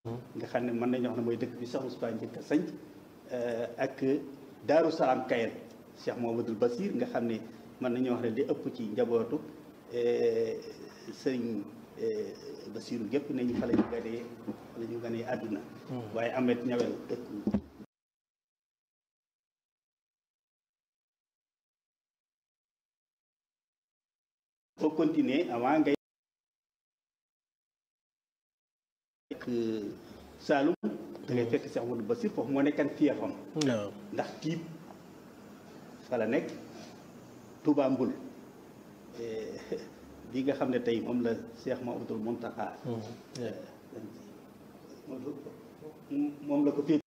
nga xam ne mën nañu wax ne mooy dëkk bi Cheikh Moustapha njëkk a sanc ak Daaru Salaam Kayel Cheikh Mouhamadoul Basir nga xam ne mën nañu wax ne li ëpp ci njabootu sëriñ Basiru gépp ne ñu fa la ñu ganee fa la ñu ganee àdduna waaye Amet ñawel dëkk boo continuer avant ngay ak Saalum da ngay fekk Cheikh Mouhamadoul Basir foofu moo nekkan fiefam waaw ndax tiib fa la nekk Touba Mbul bi nga xam ne tey moom la Cheikh Mouhamadoul Mountakha moom la ko féet